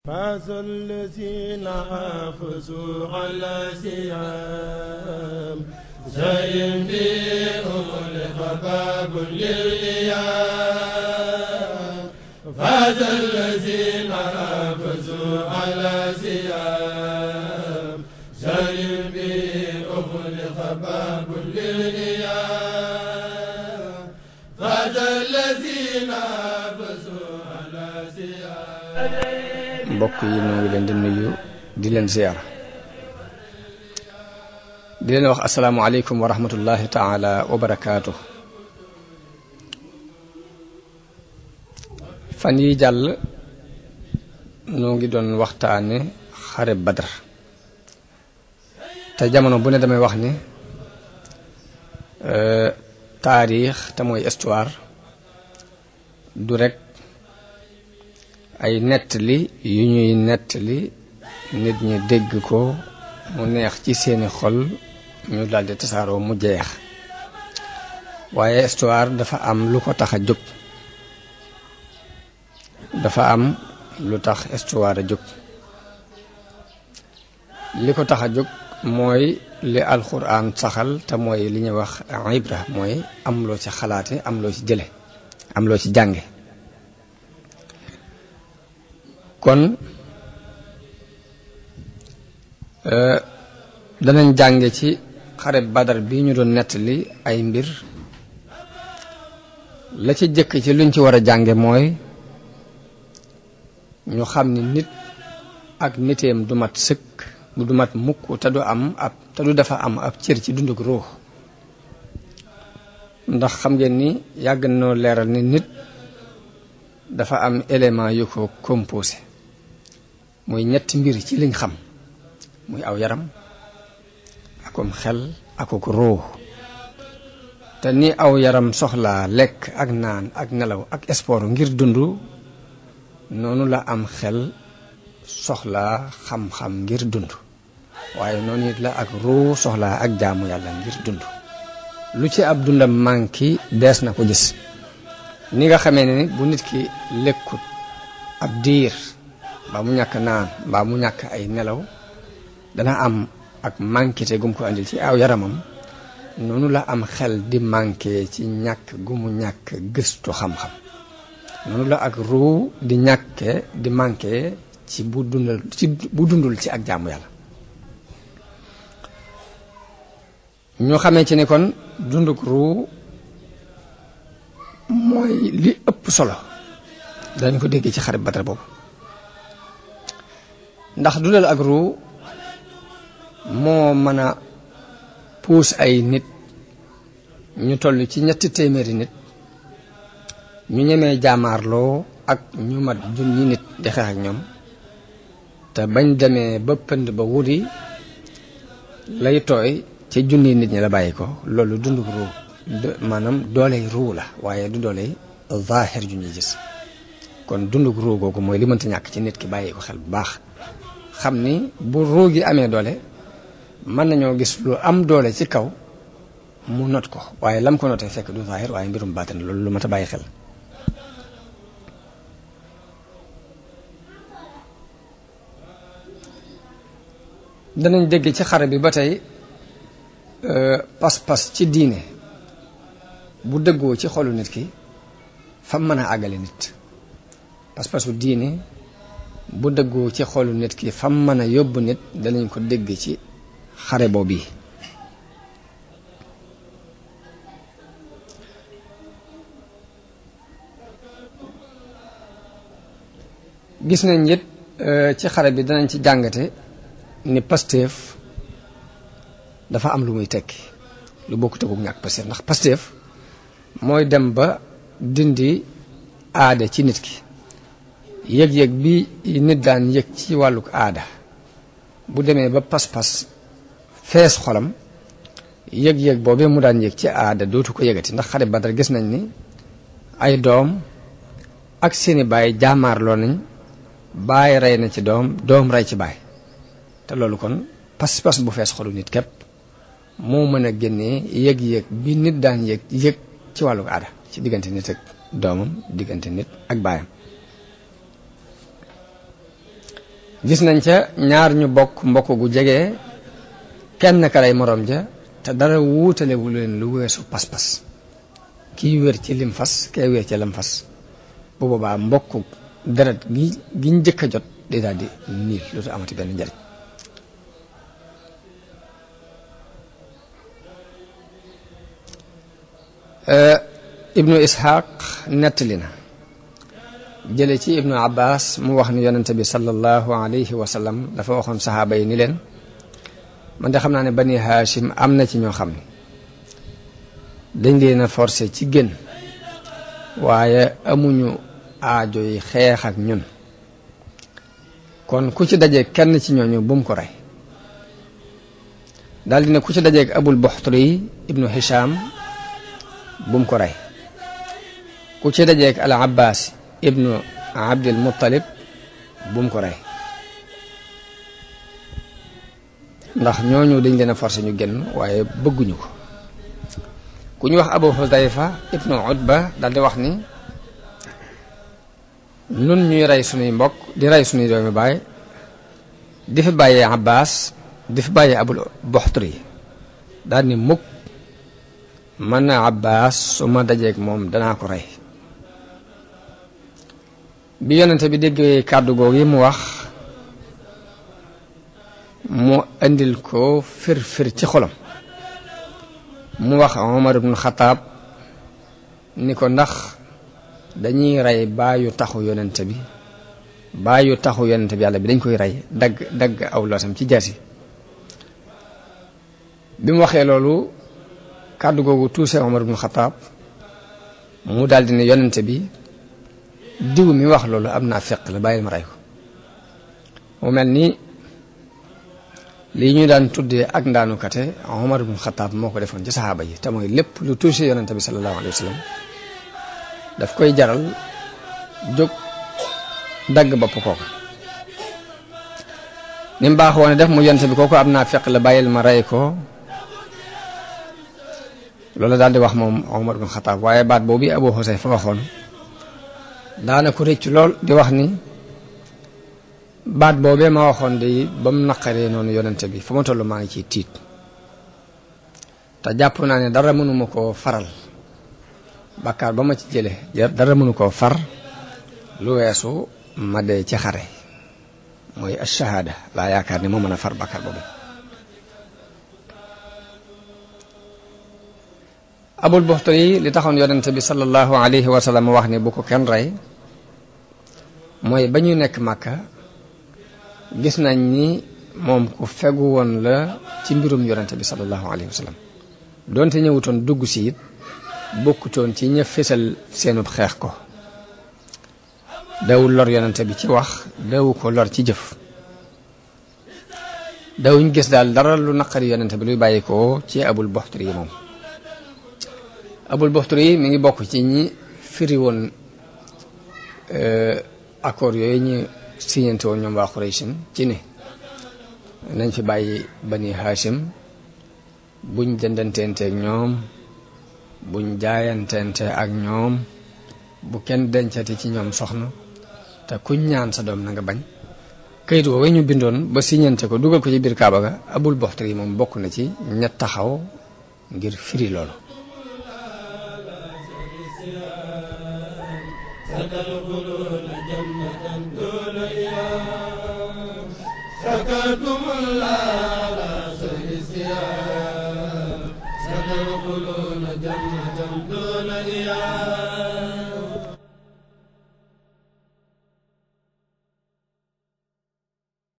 فاز الذين حافظوا على سيام زين بهم لخباب للإيام فاز الذين حافظوا على سيام زين بهم لخباب للإيام فاز الذين حافظوا على سيام mbokk yi ñoo ngi leen di nuyu di leen ziyaara di leen wax asalaamualeykum wa rahmatullahi taala wa barakaatu fan yi jàll noo ngi doon waxtaane xare badar te jamono bu ne damay wax ni taarix te mooy histoire du rek ay nettali yu ñuy nettali nit ñi dégg ko mu neex ci seeni xol ñu daldi tasaaroo mu jeex waaye histoire dafa am lu ko tax a jóg dafa am lu tax histoire a jóg li ko tax a jóg mooy li alxuraan saxal te mooy li ñuy wax ibra mooy am loo ci xalaate am loo ci jële am loo ci jànge kon danañ jànge ci xare badar bi ñu doon nettali ay mbir la ci jëkk ci luñ ci war a jànge mooy ñu xam ni nit ak niteem du mat sëkk du mat mukk te du am ab te du dafa am ab cër ci dunduk ruux ndax xam ngeen ni yàgg noo leeral ni nit dafa am élément yu ko composé muy ñetti mbir ci liñ xam muy aw yaram akum xel akuk ruux te ni aw yaram soxlaa lekk ak naan ak nelaw ak sport ngir dund noonu la am xel soxlaa xam-xam ngir dund waaye noonu it la ak ruux soxlaa ak jaamu yàlla ngir dund lu ci ab dundam manki dees na ko gis ni nga xamee ne bu nit ki lekkut ab diir mbaa mu ñàkk naan mbaa mu ñàkk ay nelaw dana am ak mànkite gum ko andil ci aw yaramam noonu la am xel di manqué ci ñàkk gu mu ñàkk gëstu xam-xam noonu la ak ruu di ñàkke di manqué ci bu dundal ci bu dundul ci ak jaamu yàlla ñoo xamee ci ni kon dunduk ruu mooy li ëpp solo dañ ko déggee ci xarit Badar boobu ndax dundal ak ruu moo mën a puus ay nit ñu toll ci ñetti téeméeri nit ñu ñemee jaamaarloo ak ñu mat junni nit di xeex ak ñoom te bañ demee ba pënd ba wuri lay tooy ci junni nit ñi la bàyyi ko loolu dunduk ruu maanaam dooley ruu la waaye du dooley zaahir ju ñuy gis kon dunduk ruu googu mooy li mënta ñàkk ci nit ki bàyyi ko xel bu baax xam ni bu ruu gi amee doole mën nañoo gis lu am doole ci kaw mu not ko waaye lam ko notee fekk du zaahir waaye mbirum baatin loolu lu mat a bàyyi xel danañ dégg ci xare bi ba tey pas-pas ci diine bu dëggoo ci xolu nit ki fam mën a àggale nit pas-pasu diine bu dëggoo ci xolu nit ki fam mën a yóbbu nit danañ ko dégg ci xare boobu yi gis nañ it ci xare bi danañ ci jàngate ni Pastef dafa am lu muy tekki lu bokk teguk ñàkk Pastef ndax Pastef mooy dem ba dindi aada ci nit ki yëg-yëg bi nit daan yëg ci wàlluk aada bu demee ba pas-pas fees xolam yëg-yëg boobee mu daan yëg ci aada dootu ko yëgati ndax xare Badar gis nañ ni ay doom ak seeni baay jaamaarloo nañ baay rey na ci doom doom rey ci baay te loolu kon pas-pas bu fees xolu nit képp moo mën a génnee yëg-yëg bi nit daan yëg yëg ci wàllu aada ci diggante nit ak doomam diggante nit ak baayam gis nañ ca ñaar ñu bokk mbokk gu jege kenn ka rey moroom ja te dara wuutalewu leen lu weesu pas-pas kii wér ci lim fas kay wér ci lam fas bu boobaa mbokk deret gi gi njëkk a jot day daal di niil dootu amati benn njariñ ibnu ishaq nettali na jële ci ibnu abbas mu wax ni yonente bi sallallahu alayhi wa sallam dafa waxoon saxaaba yi ni leen man de xam naa ne bani haashim am na ci ñoo xam ne dañ leen a forcé ci gën waaye amuñu aajo yi xeex ak ñun kon ku ci dajeeg kenn ci ñooñu bu mu ko rey daldi ne ku ci dajeeg abul buxturi ibnu hisham bu mu ko rey ku ci dajeeg al abbas ibnu abdil muttalib bu mu ko rey ndax ñooñu dañ leen a forcé ñu génn waaye bëgguñu ko ku ñu wax abu hudayfa ibnu utba daldi wax ni nun ñuy rey sunuy mbokk di rey sunuy doomi baay di fi bàyyee abbas di fi bàyyee abul buxturi daal ni mukk man na abbas su ma dajeeg moom danaa ko rey bi yonente bi déggee kàddu googu yi mu wax mu indil ko fir fir ci xolam mu wax Omar ibn Xataab ni ko ndax dañuy rey baayu taxu yonente bi baayu taxu yonente bi yàlla bi dañ koy rey dagg dagg aw loosam ci jaasi bi mu waxee loolu kàddu googu tuuse Omar ibn Xataab mu daldi ne yonente bi diw mi wax loolu am naa feq la bàyyil ma rey ko mu mel ni lii ñu daan tuddee ak ndaanukate Omar ibn Xataab moo ko defoon ci saxaaba yi te mooy lépp lu tuuse yonente bi sallallahu alayhi wa sallam daf koy jaral jóg dagg bopp kooku ni mu baax woon def mu yonente bi kooku am naa feq la bàyyil ma rey ko loolu daal di wax moom Omar ibn Xataab waaye baat boobu Abu Xusayfa fa waxoon daana ko rëcc lool di wax ni baat boobee ma waxoon de ba mu naqaree noonu yonente bi fa ma toll maa ngi ciy tiit te jàpp naa ne dara mënuma koo faral bàkkaar ba ma ci jële dara mënu koo far lu weesu ma dee ci xare mooy ash-shahaada laa yaakaar ni moo mën a far bàkkaar boobu abul buxtari li taxoon yonente bi sallallahu alayhi wa sallam wax ni bu ko kenn rey mooy ba ñu nekk màkka gis nañ ni moom ku fegu woon la ci mbirum yonente bi sallallahu alayhi wa sallam doonte ñëwutoon dugg si it bokkutoon ci ña fésal seenub xeex ko dawul lor yonente bi ci wax dawu ko lor ci jëf dawuñ gis daal dara lu naqari yonente bi luy bàyyi ko ci abul buxtari yi moom abul buxtari yi mi ngi bokk ci ñi firi woon accord yooyu ñu signante woon ñoom waa Qurayshin ci ne nañ fi bàyyi bani Hashim buñ jëndanteente ak ñoom buñ jaayanteente ak ñoom bu kenn dencati ci ñoom soxna te kuñ ñaan sa doom na nga bañ kayit woowu ñu bindoon ba signante ko dugal ko ci biir Kaaba ga abul buxtari yi moom bokk na ci ñett taxaw ngir firi loolu ستدخلون جنة دون إيام شكرتم الله على سهل الصيام ستدخلون جنة دون إيام